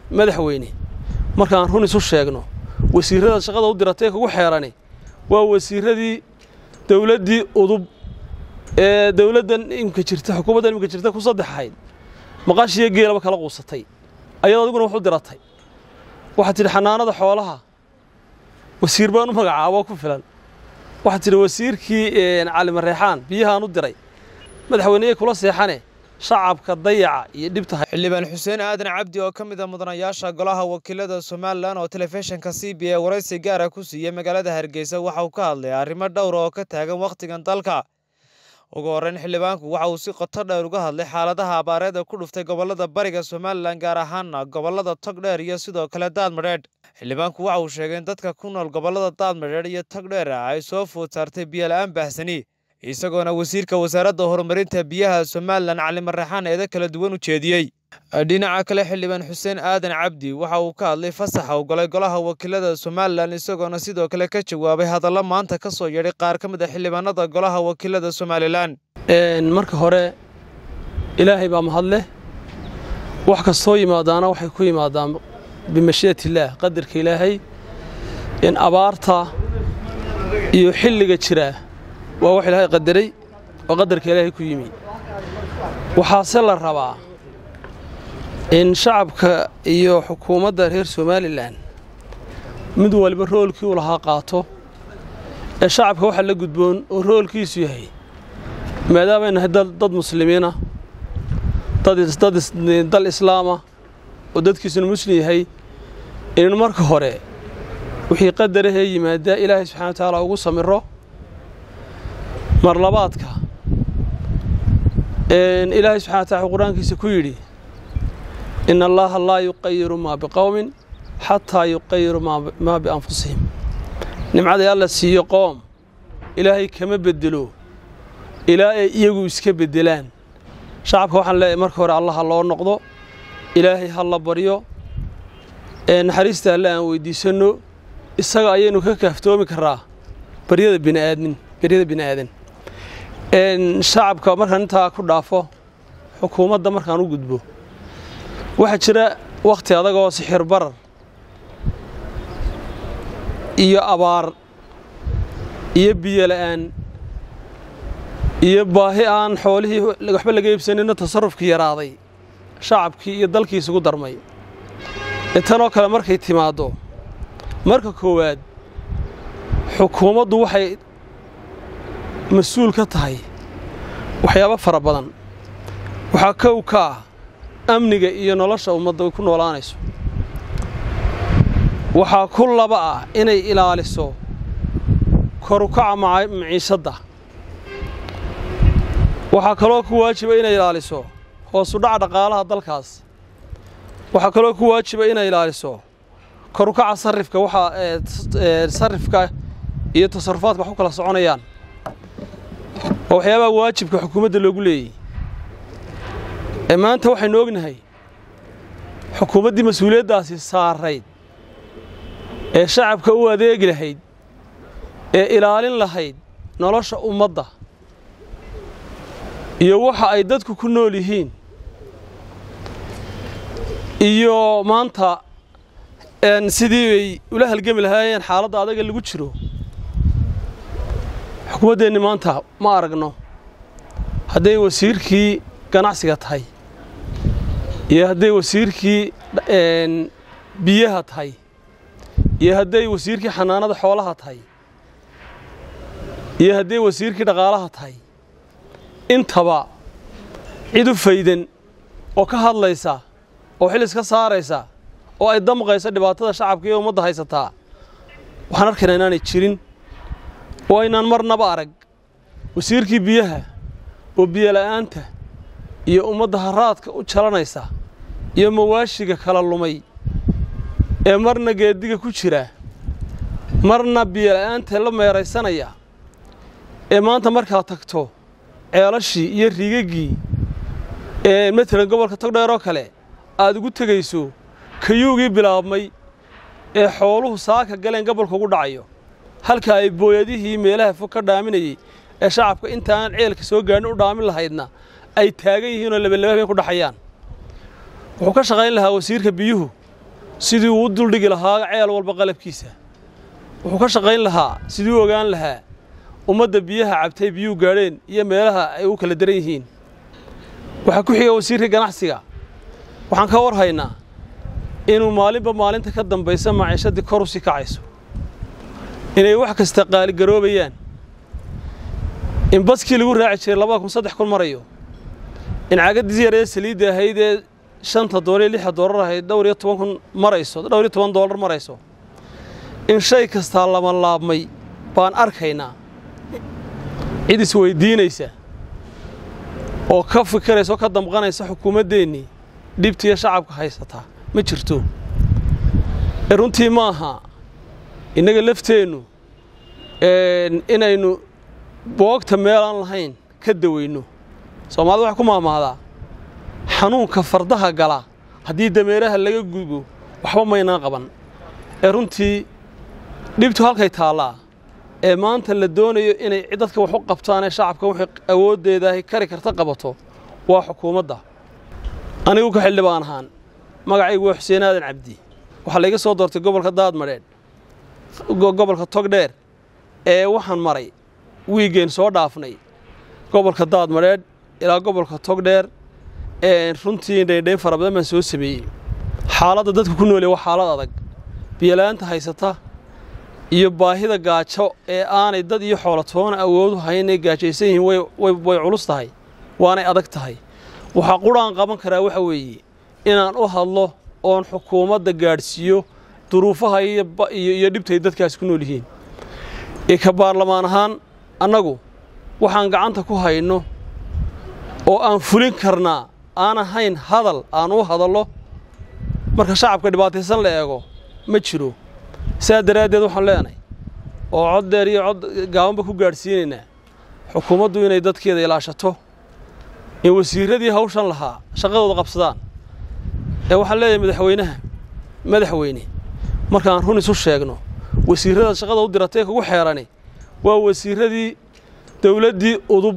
madaxweyne markaan run isu sheegno wasiirrada shaqada u diratay kugu xeerani waa wasiirradii dowladdii udub ee dowladdan imika jirta xukuumaddan imika jirta ku saddex ahayd maqashiyo geelaba kala quusatay ayadoo adiguna wax u diratay waxaad tidhi xanaanada xoolaha wasiir baan u magacaabo ku filan waxaad tidhi wasiirkii cali mareexaan biyahaan u diray madaxweyneye kula seexane shacabka dayaca iyo dhibta xildhibaan xuseen aadan cabdi oo ka mid a mudanayaasha golaha wakiilada somalilan oo telefishinka c b a waraysi gaara ku siiyey magaalada hargeysa waxa uu ka hadlay arrimo dhowra oo ka taagan wakhtigan dalka ugu horreyn xildhibaanku waxa uu si qoto dheer uga hadlay xaaladaha abaareed ee ku dhuftay gobollada bariga somalilan gaar ahaana gobollada togdheer iyo sidoo kale daadmadheedh xildhibaanku waxa uu sheegay in dadka ku nool gobollada daadmadheedh iyo togdheer ay soo food saartay biyola-aan baahsani isagoona wasiirka wasaaradda horumarinta biyaha somalilan cali mareexaan eeda kala duwan u jeediyey dhinaca kale xildhibaan xuseen aadan cabdi waxa uu ka hadlay fasaxa u galay golaha wakiilada somalilan isagoona sidoo kale ka jawaabay hadallo maanta ka soo yeedhay qaar ka mid a xildhibaanada golaha wakiilada somalilan marka hore ilaahay baa mahadleh wax kastoo yimaadaana waxay ku yimaadaan bimashii'at illaah qadarka ilaahay in abaarta iyo xilliga jiraa waa wax ilaahay qadaray oo qadarka ilaahay ku yimi waxaase la rabaa in shacabka iyo xukuumadda reer somalilan mid waliba roolkii u lahaa qaato ee shacabka waxa la gudboon oo roolkiisu yahay maadaamay nahay dad muslimiina dal islaama oo dadkiisuna muslim yahay inaynu marka hore wixii qadarahee yimaadaa ilaahay subxana wa tacaala ugu samiro mar labaadka ilaahay subxana wa tacala wuxuu qur-aankiisa ku yidhi in allaaha laa yuqayiru maa biqowmin xataa yuqayiru maa bianfusihim nimcaday alla siiyo qoom ilaahay kama bedelo ilaa ay iyagu iska beddelaan shacabka waxaan leeyahay marka hore alla ha loo noqdo ilaahay ha la baryo naxariista alle aan weyddiisanno isaga ayaynu ka kaaftoomi karaa baryada bini'aadmin baryada bini'aadan shacabka markaan intaa ku dhaafo xukuumadda markaan u gudbo waxaa jira wakhti adagoo sixir barar iyo abaar iyo biyo la'aan iyo baahi aan xoolihii waxba laga iibsanino tasarrufkii yaraaday shacabkii iyo dalkii isugu darmay tanoo kale markay timaaddo marka koowaad xukuumaddu waxay mas-uul ka tahay waxyaabo fara badan waxaa kow ka ah amniga iyo nolosha ummadda ay ku noolaanayso waxaa ku laba ah inay ilaaliso korukaca maciishadda waxaa kaloo ku waajiba inay ilaaliso hoosudhaca dhaqaalaha dalkaas waxaa kaloo ku waajiba inay ilaaliso korukaca sarifka waxaa sarifka iyo tasarufaadka wax ku kala soconayaan oo waxyaabaha waajibka xukuumadda loogu leeyey ee maanta waxaynu ognahay xukuumaddii mas-uuliyaddaasi saarayd ee shacabka u adeegi lahayd ee ilaalin lahayd nolosha ummadda iyo waxa ay dadku ku nool yihiin iyo maanta sidii bay ula halgemi lahaayeen xaaladda adaga lagu jiro xukuumaddeenni maanta ma aragno hadday wasiirkii ganacsiga tahay iyo hadday wasiirkii biyaha tahay iyo hadday wasiirkii xanaanada xoolaha tahay iyo hadday wasiirkii dhaqaalaha tahay intaba cid u faydan oo ka hadlaysa oo xil iska saaraysa oo ay damqaysa dhibaatada shacabka iyo ummadda haysataa waxaan arkaynaa inaanay jirin oo aynaan marnaba arag wasiirkii biyaha oo biyola'aanta iyo ummadda haraadka u jalanaysa iyo mawaashiga kala lumay ee marna geediga ku jira marna biyola'aanta la meeraysanaya ee maanta markaad tagto ceelashii iyo riigaggii ee matalan gobolka togdheer oo kale aad ugu tegayso kayuugii bilaabmay ee xooluhu saaka galeen gobolka ugu dhacayo halka ay booyadihii meelaha fog ka dhaaminayey ee shacabka intaan ceelka soo gaadhin u dhaamin lahaydna ay taagan yihiin oo labalaba habeen ku dhaxayaan wuxuu ka shaqayn lahaa wasiirka biyuhu sidii uu u duldhigi lahaa ceel walba qalabkiisa wuxuu ka shaqayn lahaa sidii u ogaan lahaa ummadda biyaha cabtay biyuu gaadheen iyo meelaha ay u kala daran yihiin waxaa ku xiga wasiirka ganacsiga waxaan ka war haynaa inuu maalinba maalinta ka dambaysa maciishadii kor u sii kacayso inay wax kasta qaaligaroobayaan in baskii lagu raaci jiray labada kun saddex kun marayo in cagadii yaree saliidda ahayd ee shanta doolar iyo lixa doolar ahayd dhowr iyo toban kun marayso dhowr iyo toban doolar marayso in shay kastaa lama laabmay baan arkaynaa cid isweydiinaysa oo ka fikiraysa oo ka damqanaysa xukuumaddeennii dhibtiiyo shacabka haysataa ma jirto ee runtii ma aha innaga lafteennu inaynu boogta meelaan lahayn ka daweyno soomaalida waxay ku maamaadaa xanuunka fardaha gala haddii dameeraha laga gudbo waxba maynaan qaban ee runtii dhibtu halkay taallaa ee maanta la doonayo inay dadka wax u qabtaan ee shacabka waxay awooddeedaahi kari karta qabato waa xukuumadda anigu ka xildhibaan ahaan magacaygu waa xuseen aadan cabdi waxaa layga soo doortay gobolka daadmadheedh gobolka togdheer ee waxaan maray wiigeen soo dhaafnay gobolka daadmadheedh ilaa gobolka togdheer runtii dhaydhayn fara badan baan soo sameeyey xaaladda dadka ku noolya waa xaalad adag biyola'aanta haysata iyo baahida gaajo ee aanay dad iyo xoolatoona awoodu hayn ay gaajaysan yihiin way culus tahay waanay adag tahay waxaa quraan qaban karaa waxa weeye inaan u hadlo oon xukuumadda gaadhsiiyo duruufaha iyo dhibtay dadkaasi ku nool yihiin ee ka baarlamaan ahaan annagu waxaan gacanta ku hayno oo aan fulin karnaa aan ahayn hadal aan u hadallo marka shacabka dhibaataysan la eego ma jiro saa daraaddeed waxaan leenahay oo cod dheer iyo cod gaabanba ku gaadhsiinaynaa xukuumaddu inay dadkeeda ilaashato in wasiirradii hawshan lahaa shaqadooda qabsadaan ee waxaan leeyahay madaxweynaha madaxweyne markaan run isu sheegno wasiirrada shaqada u diratay kugu xeerani waa wasiirradii dawladdii udub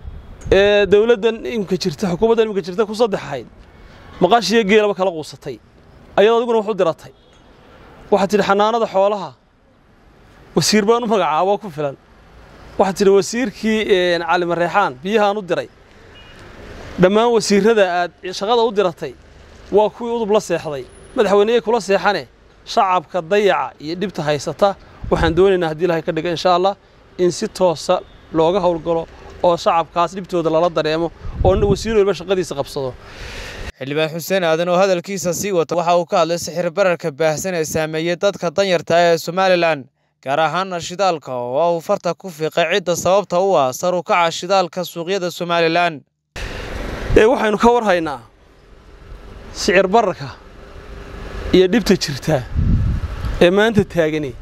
ee dawladdan imka jirta xukuumaddan imka jirta ku saddex ahayd maqashiyo geelaba kala quusatay ayadoo adiguna wax u diratay waxaad tidhi xanaanada xoolaha wasiir baan u magacaabo ku filan waxaad tidhi wasiirkii calimareexaan biyahaan u diray dhammaan wasiirrada aad shaqada u diratay waa kuwii udub la seexday madaxweyneyey kula seexane shacabka dayaca iyo dhibta haysata waxaan doonaynaa haddii ilahay ka dhiga insha allah in si toosa looga howlgalo oo shacabkaas dhibtooda lala dareemo oo wasiir waliba shaqadiisa qabsado xildhibaan xuseen aadan oo hadalkiisa sii wata waxa uu ka hadlay sixir bararka baahsan ee saameeyey dadka danyarta ee somalilan gaar ahaana shidaalka oo uu farta ku fiiqay cidda sababta u ah sar u kaca shidaalka suuqyada somalilan ee waxaynu ka war haynaa sicir bararka iyo dhibta jirta ee maanta taagani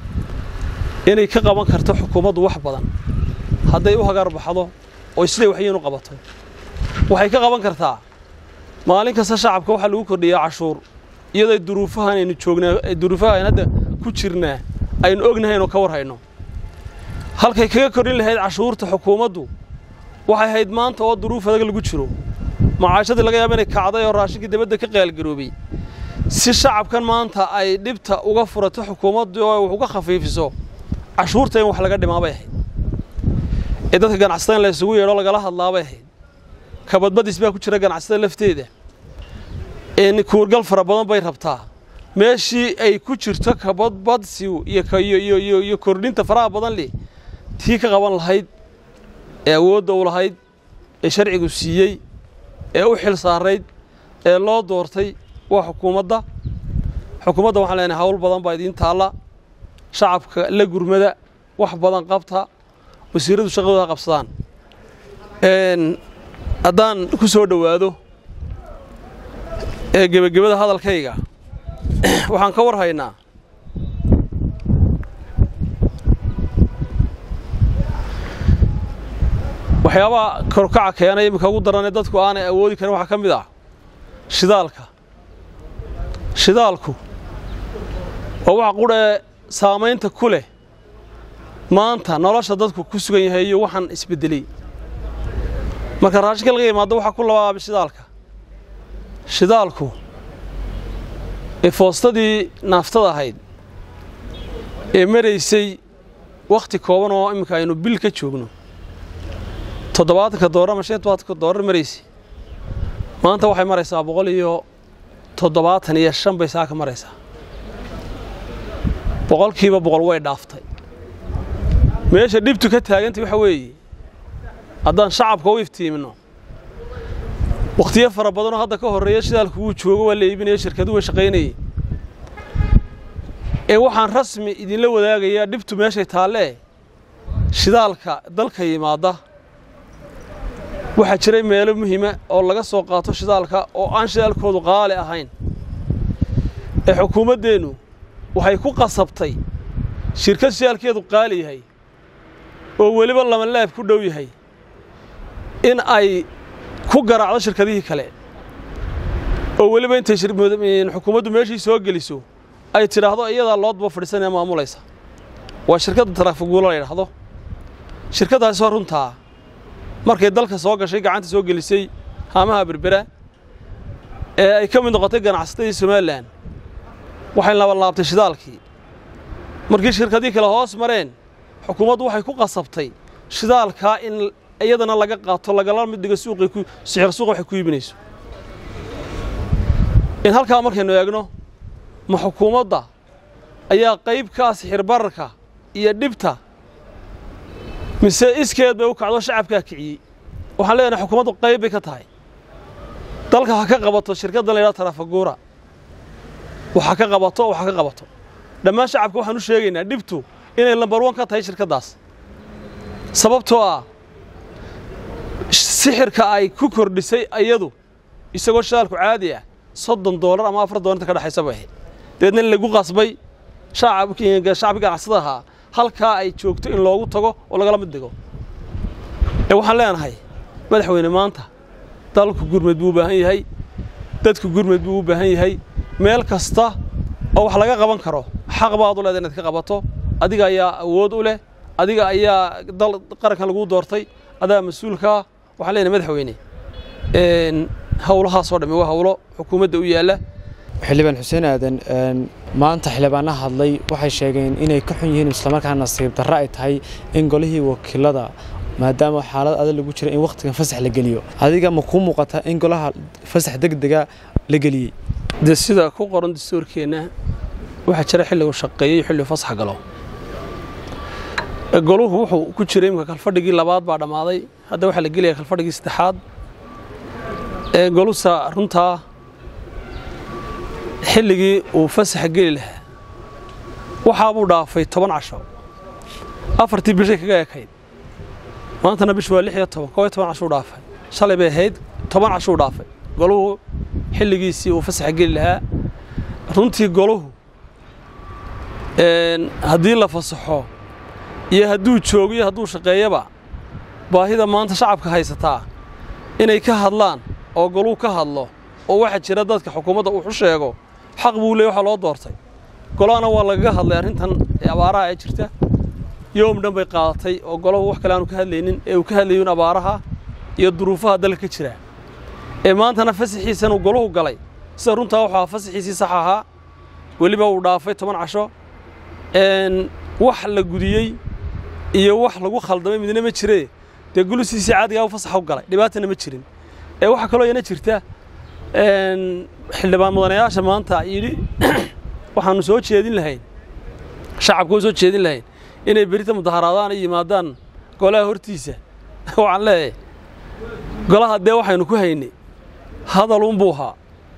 inay ka qaban karto xukuumaddu wax badan hadday u hagaar baxdo oo siday waxyiinu qabato waxay ka qaban kartaa maalin kasta shacabka waxaa lagu kordhiyaa cashuur iyadoo duruufahan aynu joognaa duruufaha aynu hadda ku jirnaa aynu ognahay inuu ka war hayno halkay kaga kordhin lahayd cashuurta xukuumaddu waxay ahayd maanta oo duruuf adag lagu jiro macaashadii laga yaaba inay kacday oo raashinkii dibadda ka qaalgaroobay si shacabkan maanta ay dhibta uga furato xukuumaddu oo wax uga khafiifiso cashuurta in wax laga dhimaa bay ahayd ee dadka ganacsatada in la isugu yeedho lagala hadlaa bay ahayd kabadbadis baa ku jira ganacsatada lafteeda in kuurgal fara badan bay rabtaa meeshii ay ku jirto kabadbadsigu iyo kordhinta faraha badan leh tii ka qaban lahayd ee awoodda u lahayd ee sharcigu siiyey ee u xil saarayd ee loo doortay waa xukuumadda xukuumadda waxaan leenahay hawl badan baa idiin taalla shacabka la gurmada wax badan qabta wasiirradu shaqadooda ha qabsadaan haddaan ku soo dhowaado ee gebagabada hadalkayga waxaan ka war haynaa waxyaabaha korkaca keenay iminka ugu daranee dadku aanay awoodi karin waxaa ka mid ah shidaalka shidaalku waa waxa qudhee saamaynta ku leh maanta nolosha dadku ku sugan yahay iyo waxaan isbeddeley marka raashinka laga yimaado waxaa ku labaaba shidaalka shidaalku ee foostadii naaftada ahayd ee maraysay wakhti kooban oo imminka aynu bil ka joogno toddobaatanka doolar ama shan tobaatanka doolar maraysay maanta waxay maraysaa boqol iyo toddobaatan iyo shan bay saaka maraysaa boqolkiiba boqol way dhaaftay meesha dhibtu ka taagantay waxa weeye haddaan shacabka u iftiimino wakhtiyo fara badanoo hadda ka horreeya shidaalku wuu joogo waa la iibinaya shirkaduhu way shaqaynayay ee waxaan rasmi idinla wadaagayaa dhibtu meeshay taallee shidaalka dalka yimaadda waxaa jiray meelo muhiima oo laga soo qaato shidaalka oo aan shidaalkoodu qaali ahayn ee xukuumaddeennu waxay ku qasabtay shirkad shidaalkeedu qaali yahay oo weliba lamalaab ku dhow yahay in ay ku garaacdo shirkadihii kale oo weliba intay xukuumaddu meeshii soo geliso ay tidhaahdo iyadaa loodba fadhiisanee maamulaysa waa shirkadda taraafaguulo la yidhaahdo shirkaddaasi waa runtaa markay dalka soo gashay gacanta soo gelisay haamaha berbera ee ay ka mid noqotay ganacsatadii somalilan waxay labalaabtay shidaalkii markii shirkadii kale hoos mareen xukuumaddu waxay ku qasabtay shidaalkaa in iyadana laga qaato lagala mid dhigo suuqay ku sixir suuqa waxay ku iibinayso in halkaa markaynu eegno ma xukuumadda ayaa qayb ka ah sixir bararka iyo dhibta mise iskeed bay u kacdo shacabkaa kiciyey waxaan leenahay xukuumaddu qayb bay ka tahay dalka ha ka qabato shirkaddan la yidhaha tarafaguura waxa ka qabato waxa ka qabato dhammaan shacabka waxaan u sheegaynaa dhibtu inay lambar wan ka tahay shirkaddaas sababtoo ah sixirka ay ku kordhisay ayadu isagoo shidaalku caadi ah soddon doolar ama afar doolar inta ka dhexaysa bay ahayd dabeedna in lagu qasbay shacabkii ganacsada ahaa halkaa ay joogto in loogu tago oo lagala mid dhigo ee waxaan leenahay madaxweyne maanta dalku gurmed buu u baahan yahay dadku gurmed buu u baahan yahay meel kasta oo wax laga qaban karo xaq baad u leeda inaad ka qabato adiga ayaa awood u leh adiga ayaa dal qarankan laguu doortay adaa mas-uulkaa waxaan leenahay madaxweyne howlahaasoo dhammi waa howlo xukuumadda u yaalla xildhibaan xuseen aadan maanta xildhibaana hadlay waxay sheegeen inay ka xun yihiin islamarkaana nasiib darro ay tahay in golihii wakiilada maadaama xaalad adag lagu jira in wakhtigan fasax la geliyo adiga ma kuu muuqata in golaha fasax degdega la geliyey dee sida ku qoran dastuurkeenna waxaa jira xilligu shaqeeyey xilligu fasax galo goluhu wuxuu ku jiray imika kalfadhigii labaad baa dhammaaday hadda waxaa la gelaya kalfadhigii saddexaad ee golusa runtaa xilligii uu fasaxa geli lahaa waxaa buu dhaafay toban casho afartii bishay kaga ekayd maantana bish waa lix iyo toban koo iyo toban cashuu dhaafay shalay bay ahayd toban cashuu dhaafay goluhu xilligiisii uu fasaxa geli lahaa runtii goluhu haddii la fasaxo iyo hadduu joogo iyo hadduu shaqeeyaba baahida maanta shacabka haysataa inay ka hadlaan oo goluu ka hadlo oo waxaa jira dadka xukuumadda uu u sheego xaq buu leey waxaa loo doortay golahana waa lagaga hadlay arrintan ee abaaraha ee jirta yoom dhan bay qaadatay oo golahu wax kale aanu ka hadlaynin ee uu ka hadlayuun abaaraha iyo duruufaha dalka ka jira ee maantana fasaxiisan uu golahu galay sida runtaa wuxuu ahaa fasaxiisii sax ahaa weliba uu dhaafay toban casho wax la gudiyey iyo wax lagu khaldamay midna ma jiree dee gulusiisii caadigaa u fasaxa u galay dhibaatana ma jirin ee waxaa kaloo iyana jirta xildhibaan mudanayaasha maanta yidhi waxaanu soo jeedin lahayn shacabka u soo jeedin lahayn inay berita mudaharaadaan ay yimaadaan golaha hortiisa waxaan leeyahay golaha dee waxaynu ku haynay hadal unbuu ahaa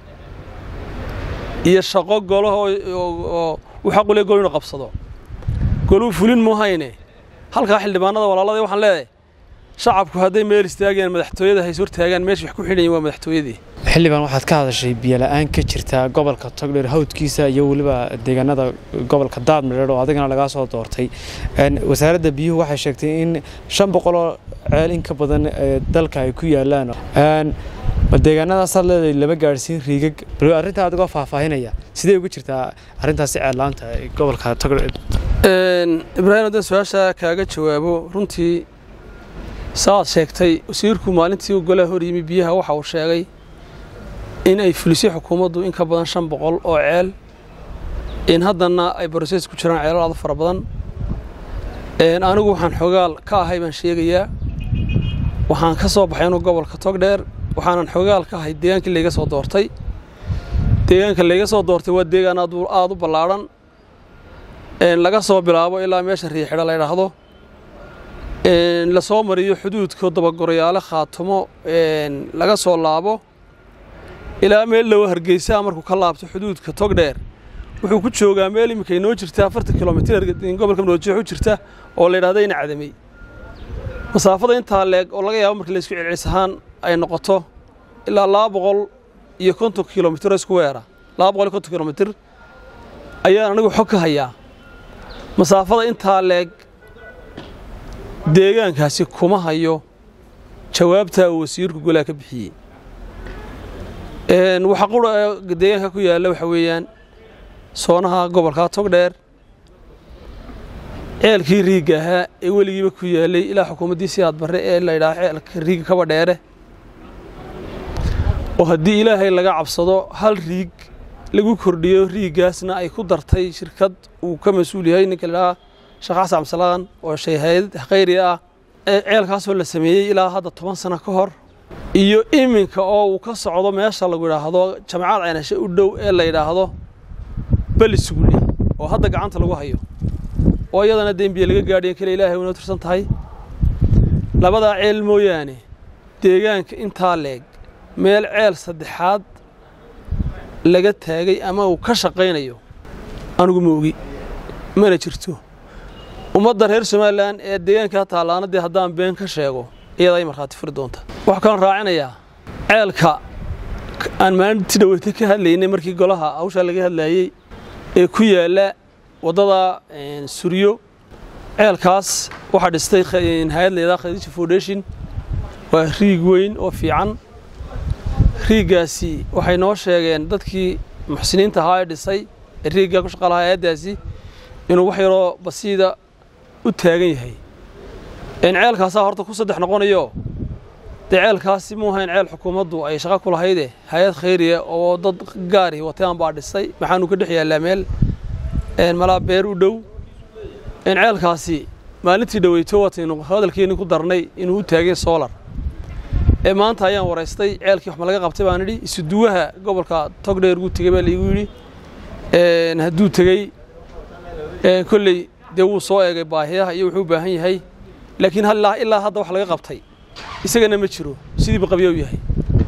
iyo shaqo golaho oo uu xaqu le gol inu qabsado goluu fulin muu hayne halkaa xildhibaanada walaalada waxaan leeyahay shacabku hadday meel istaagayaan madaxtooyada hays hortaagaan meesha wax ku xidhayin waa madaxtooyadii xildhibaan waxaad ka hadashay biyola'aan ka jirta gobolka togdheer hawdkiisa iyo weliba deegaanada gobolka daadmadheer oo adigana lagaa soo doortay wasaaradda biyuhu waxay sheegtay in shan boqoloo ceel in ka badan dalka ay ku yaalaan deegaanadaasaad leedahay lama gaadhsiin riigag bal arrintaa adigoo faahfaahinaya sidee uga jirtaa arrintaasi ceellaanta gobolka togdheer ibraahim haddaan su-aasha kaaga jawaabo runtii saaad sheegtay wasiirku maalintii golaha hor yimi biyaha waxa uu sheegay in ay fulisay xukuumaddu in ka badan shan boqol oo ceel in haddana ay broses ku jiraan ceelal aad u fara badan anigu waxaan xogaal ka ahay baan sheegayaa waxaan ka soo baxay inuu gobolka togdheer waxaanan xogaal ka ahay deegaankii layga soo doortay deegaanka layga soo doortay waa deegaan aad u ballaadhan laga soo bilaabo ilaa meesha riixidha la ydhaahdo lasoo mariyo xuduudka dabagorayaale khaatumo laga soo laabo ilaa meel lowa hargeysaa markuu ka laabto xuduudka togdheer wuxuu ku joogaa meel iminka inoo jirta afartan kilomitir gobolka maroojeexu jirta oo la ydhahda ina cadamey masaafada intaa leeg oo laga yaabo markii laysku celcelis ahaan ay noqoto ilaa laba boqol iyo konton kilomitir isku weera laba boqol iyo konton kilomitir ayaan anigu xog ka hayaa masaafada intaa leeg deegaankaasi kuma hayo jawaabtaa uu wasiirku golaha ka bixiyey waxa qura deegaanka ku yaalla waxa weeyaan soonaha gobolka togdheer ceelkii riigga ahaa ee weligiiba ku yaallay ilaa xukuumaddii siyaad barre ee la ydhaha ceelka riigga kaba dheere oo haddii ilaahay laga cabsado hal riig lagu kordhiyo riiggaasna ay ku dartay shirkad uu ka mas-uul yahay ninka ladhaha sheekh xasan cabdisalaan oo shayhayd khayri ah ceelkaasoo la sameeyey ilaa hadda toban sano ka hor iyo iminka oo uu ka socdo meesha lagu yidhaahdo jamacad caynashe u dhow ee la yidhaahdo belisuguli oo hadda gacanta lagu hayo oo iyadana dembiye laga gaadhiyan kale ilaahay una tirsan tahay labadaa ceel mooyaane deegaanka intaa leeg meel ceel saddexaad laga taagay ama uu ka shaqaynayo anigu ma ogi mana jirto ummadda reer somalilan ee deegaankaa taallaana dee haddaan been ka sheego iyada ay markhaati furi doonta waxaa kaloo raacinayaa ceelka aan maalintii dhaweyta ka hadlaynay markii golaha hawshaa laga hadlaayey ee ku yaalla waddada suryo ceelkaas waxaa dhistay hay-ad layidhaha khadiija foundation waa riig weyn oo fiican riiggaasi waxay noo sheegeen dadkii muxsiniinta ahaa ee dhisay ee riiggaa ku shaqa lahaa hay-addaasi inuu wax yaroo basiida u taagan yahay ceelkaasaa horta ku saddex noqonayo dee ceelkaasi muu ahayn ceel xukuumaddu ay shaqo ku lahayde hay-ad khayriya oo dad gaari wataan baa dhisay maxaanu ka dhex yaallaa meel malaa beer u dhow ceelkaasi maalintii dhaweyto wataynu hadalkeenni ku darnay inuu u taagay solar ee maanta ayaan waraystay ceelkii wax ma laga qabtay baan idhi isuduwaha gobolka togdheer guu tegey baa laigu yidhi hadduu tegey kolley dee wuu soo eegay baahiyaha iyo wuxuu u baahan yahay laakiin ilaa hadda wax laga qabtay isagana ma jiro sidiiba qabya u yahay